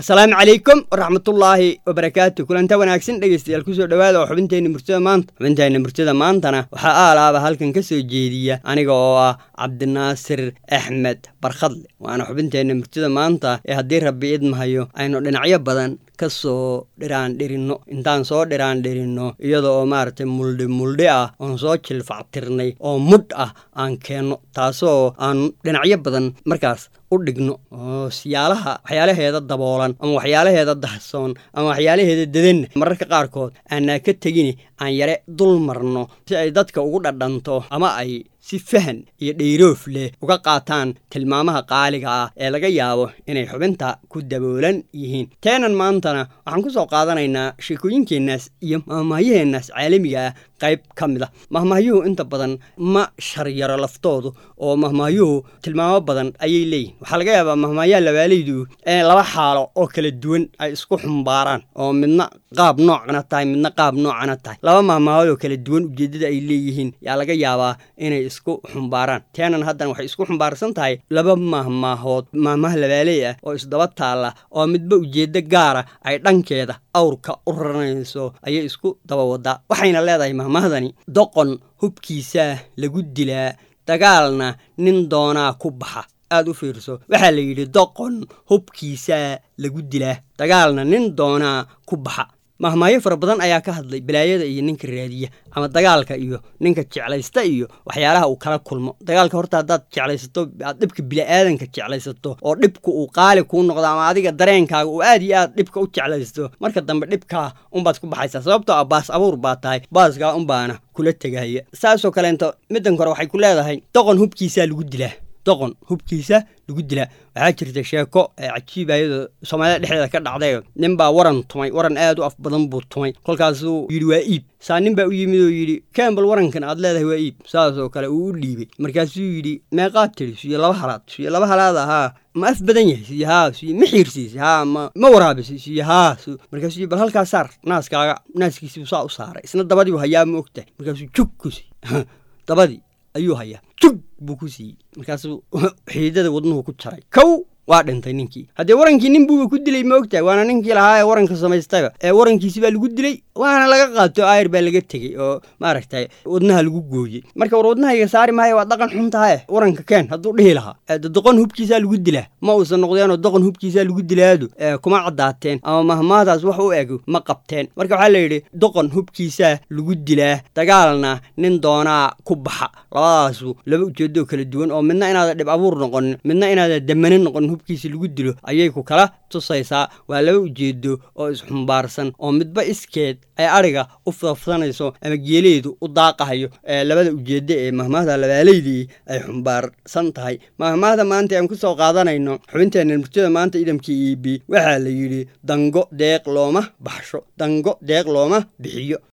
asalaamu calaykum waraxmatullaahi wabarakaatu kulanta wanaagsan dhegeystayaal kusoo dhowaada oo xubinteenna murtida maanta xubinteenna murtida maantana waxaa aalaaba halkan ka soo jeediya aniga oo ah cabdinaasir axmed barkhadle waana xubinteenna murtida maanta ee haddii rabbi idmahayo aynu dhinacyo badan ka soo dhiraandhirinno intaan soo dhiraandhirinno iyada oo maaragtay muldhi muldhi ah oon soo jilfactirnay oo mudh ah aan keenno taasoo aan dhinacyo badan markaas u dhigno oo siyaalaha waxyaalaheeda daboolan ama waxyaalaheeda dahsoon ama waxyaalaheeda dadanna mararka qaarkood aanaa ka tegini aan yare dul marno si ay dadka ugu dhadhanto ama ay si fahan iyo dhayroof leh uga qaataan tilmaamaha qaaliga ah ee laga yaabo inay xubinta ku daboolan yihiin teenan maantana waxaan ku soo qaadanaynaa sheekooyinkeennaas iyo mahmahyaheennaas caalamiga ah qayb ka mid a mahmaahyuhu inta badan ma sharyaro laftoodu oo mahmaahyuhu tilmaamo badan ayay leeyihin waxaa laga yaabaa mahmaayaha labaalaydu inay laba xaalo oo kala duwan ay isku xumbaaraan oo midna qaab noocana tahay midna qaab noocana tahay laba mahmaahood oo kala duwan ujeeddada ay leeyihiin yaa laga yaabaa inay isku xumbaaraan teenan haddana waxay isku xumbaarsan tahay laba mahmaahood mahmaha labaaley ah oo isdaba taalla oo midba ujeeddo gaara ay dhankeeda awrka u raranayso ayay isku daba wadaa waxayna leedahay mahmahdani doqon hubkiisaa lagu dilaa dagaalna nin doonaa ku baxa aad u fiirso waxaa la yidhi doqon hubkiisaa lagu dilaa dagaalna nin doonaa ku baxa mahmaayo fara badan ayaa ka hadlay balaayada iyo ninka raadiya ama dagaalka iyo ninka jeclaysta iyo waxyaalaha uu kala kulmo dagaalka horta haddaad jeclaysato aad dhibka bili-aadanka jeclaysato oo dhibka uu qaali kuu noqdo ama adiga dareenkaaga uu aad iyo aad dhibka u jeclaysto marka dambe dhibkaa unbaad ku baxaysaa sababtoo ah baas abuur baa tahay baaskaa unbaana kula tegaya saasoo kaleento middan kore waxay ku leedahay doqon hubkiisaa lagu dilaa doqon hubkiisa lagu dilaa waxaa jirta sheeko ee cajiiba iyadoo soomaalida dhexdeeda ka dhacday nin baa waran tumay waran aad u af badan buu tumay kolkaasuu yidhi waa iib saa nin baa u yimid oo yidhi kambal warankan aad leedahay waa iib saasoo kale uu u dhiibay markaasuu yidhi meeqaad tiri siyo laba halaad siyo laba halaad ahaa ma af badan yahay siyo haa siyo ma xiirsiis haa ma ma waraabisi siyo haa markaasuu yidhi bal halkaa saar naaskaaga naaskiisiibuu saa u saaray isna dabadiibu hayaa ma ogtahay markaasuu jug kusi dabadii ayuu hayaa jug buu ku siiyey markaasuu xiidada wadnuhu ku jaray kow waa dhintay ninkii haddee warankii nin buuba ku dilay ma ogtahay waana ninkii lahaa ee waranka samaystayba ee warankiisi baa lagu dilay waana laga qaato ayr baa laga tegey oo maaragtay wadnaha lagu gooyey marka war wadnahayga saari maayo waa dhaqan xun tahae waranka keen hadduu dhihi lahaa doqon hubkiisaa lagu dilaa ma uusan noqdeenoo doqon hubkiisaa lagu dilaadu kuma caddaateen ama mahmaadaas wax u eg ma qabteen marka waxaa layidhi doqon hubkiisaa lagu dilaa dagaalna nin doonaa ku baxa labadaasu laba ujeedoo kala duwan oo midna inaada dhib abuur noqonin midna inaada damanin noqonin hubkiisa lagu dilo ayay ku kala tusaysaa waa laba ujeedo oo isxumbaarsan oo midba iskeed ay adhiga u fafsanayso ama geeleedu u daaqahayo ee labada ujeeddo ee mahmaahda labaalaydii ay xumbaarsan tahay mahmaahda maanta aan ku soo qaadanayno xubinteenna murtida maanta idamkii iibi waxaa la yidhi dango deeq looma baxsho dango deeq looma bixiyo